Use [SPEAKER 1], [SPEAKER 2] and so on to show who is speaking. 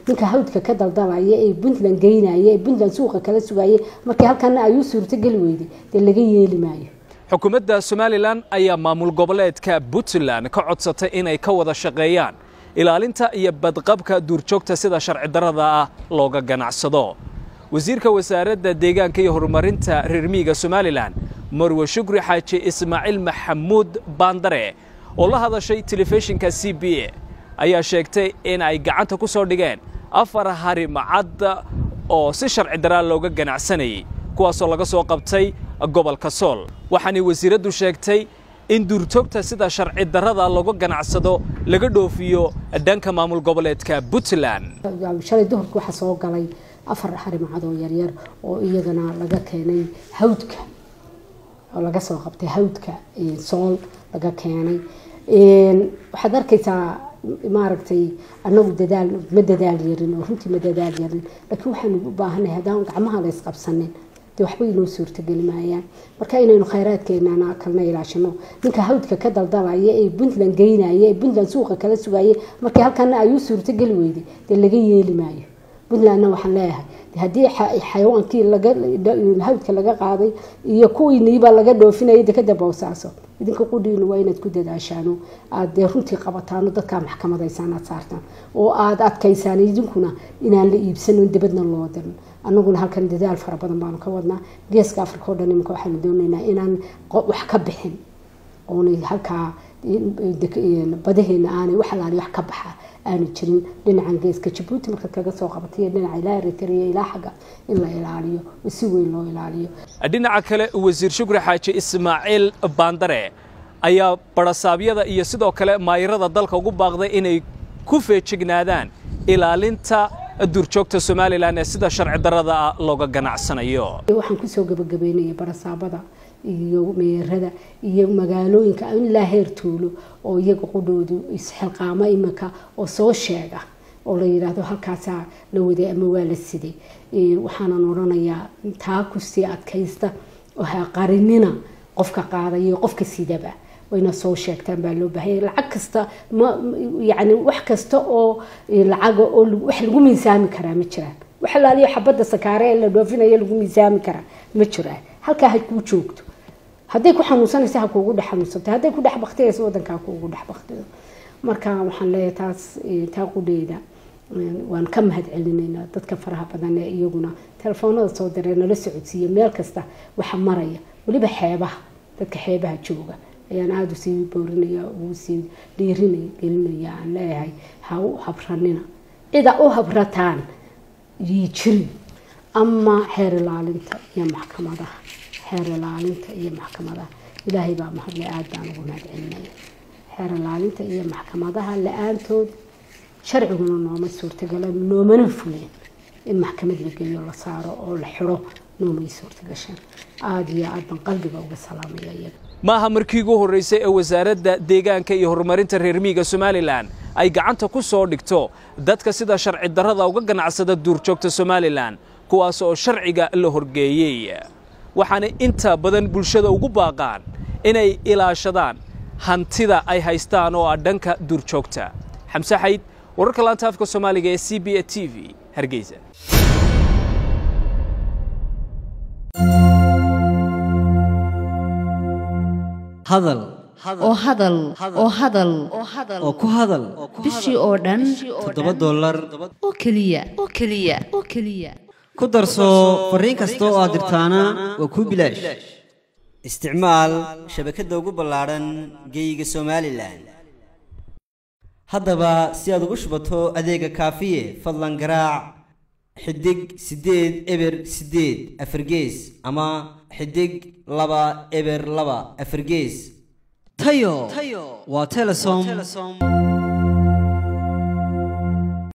[SPEAKER 1] ninka hawdka ka daldalaya ee puntland geynaya ee puntland suuqa kala sugaya markii halkana ay u suurtogeli weyday dee laga yeeli maayo
[SPEAKER 2] xukuumadda somalilan ayaa maamul goboleedka puntland ka codsatay inay ka wada shaqeeyaan ilaalinta iyo badqabka duurjoogta sida sharci darrada ah looga ganacsado wasiirka wasaaradda deegaanka iyo horumarinta reer miyiga somalilan marwe shukri xaaji ismaaciil maxamuud baandare oo la hadashay telefishinka c b a ayaa sheegtay in ay gacanta ku soo dhigeen afar harimacad oo si sharci daraa looga ganacsanayay kuwaasoo laga soo qabtay gobolka sool waxaanay wasiiraddu sheegtay in duurjoogta sida sharci darrada looga ganacsado laga dhoofiyo dhanka maamul goboleedka puntland
[SPEAKER 1] shalay duhurka waxaa soo galay afar harimacad oo yaryar oo iyagana laga keenay hawdka oo laga soo qabtay hawdka sool laga keenay waxaad arkaysaa maaragtay anagu dadaal ma dadaal yarin oo runtii ma dadaal yarin laakiin waxaanu u baahanahay haddaan gacmaha la isqabsanin dee waxba inoo suurtogeli maayaan marka inaynu khayraadkeenana kalna ilaashino ninka hawdka ka daldalaya ee puntland geynaya ee puntland suuqa kala sugaya markii halkana ay u suurtogeli weyday dee laga yeeli maayo puntlandna waxaan leeyahay haddii xayawaankii hawdka laga qaaday iyo kuwiiniibaa laga dhoofinaya dekada boosaaso idinka qudhiinu waa inaad ku dadaashaano aad dee runtii qabataano dadkaa maxkamadaysaan aad saartaan oo aad adkaysaan idinkuna inaan la iibsanon dibadna loo dirin anaguna halkan dadaal fara badan baanu ka wadnaa geeska africa o dhan iminka waxaanu doonaynaa inaan wax ka bixin oonay halkaa badaheena aanay wax alaali wax ka baxa aanu jirin dhinacan geeska jabuuti markaad kaga soo qabatay dhinaca ilaa eritrea ilaa xagga in la ilaaliyo oo si weyn loo ilaaliyo
[SPEAKER 2] dhinaca kale wasiir shukri xaaji ismaaciil baandare ayaa barasaabyada iyo sidoo kale maayirada dalka ugu baaqday inay ku feejignaadaan ilaalinta duurjoogta somalilan ee sida sharci darrada ah looga ganacsanayo
[SPEAKER 1] waxaan kusoo gabagabeynaya barasaabada iyo meerada iyo magaalooyinka ilaa heer tuulo oo iyaga qudhoodu isxilqaamo imika oo soo sheega oo la yidhaahdo halkaasaa la waday ama waa la siday waxaanan odhanayaa taa kusii adkaysta oo ha qarinina qofka qaadayo qofka sidaba wayna soo sheegtaan baa loo baahanya lacag kasta ma yani wax kasta oo lacaga oo wax lagu miisaami karaa ma jiraan wax alaaliyo xabadda sakaare ee la dhoofinayo lagu miisaami karaa ma jiraan halkaa ha kuu joogto hadday ku xanuunsanaysa ha kuugu dhex xanuunsanto hadday ku dhex baktiyaysa wadankaa kuugu dhex baktido marka waxaan leeyahay taas taa qudheyda waan ka mahad celinaynaa dadka faraha badan ee iyaguna telefoonada soo diree nala socodsiiya meel kasta waxa maraya weliba xeebaha dadka xeebaha jooga ayaan aada usii boorinaya usii dhiirinaya gelinaya aan leeyahay ha u habranina cida u habrataan yii jirin ama xeer ilaalinta iyo maxkamadaha xeer ilaalinta iyo maxkamadaha ilaahay baa mahadle aada baan ugu mahad celinaya xeer ilaalinta iyo maxkamadaha la-aantood sharciguna nooma suurtagala noomana fuleen in maxkamad la geliyo la saaro oo la xiro noomay suurtagashaan aada iyo aad baan qalbiga uga salaamaya iyaga
[SPEAKER 2] maaha markii ugu horraysay ee wasaaradda deegaanka iyo horumarinta reer miyiga somalilan ay gacanta ku soo dhigto dadka sida sharci darrada uga ganacsada duurjoogta somalilan kuwaas oo sharciga la horgeeyey waxaana inta badan bulshada ugu baaqaan inay ilaashadaan hantida ay haystaan oo ah dhanka duurjoogta xamse xayd wararka laanta afka soomaaliga ee c b a t v hargeysa
[SPEAKER 3] hadal
[SPEAKER 4] oo hadal oo hadal
[SPEAKER 3] oo ku hadal
[SPEAKER 4] bishii oo dhan
[SPEAKER 3] toddoba dollar
[SPEAKER 4] oo keliya oo keliya oo keliya
[SPEAKER 3] ku darso fariin kasta oo aad dirtaana waa kuu bilaash isticmaal shabakadda ugu ballaadhan geeyiga somalilan haddaba si aad ugu shubato adeega kaafiye fadlan garaac xidig siddeed eber siddeed afargees ama xidig laba eber laba afargees tayo waa telesom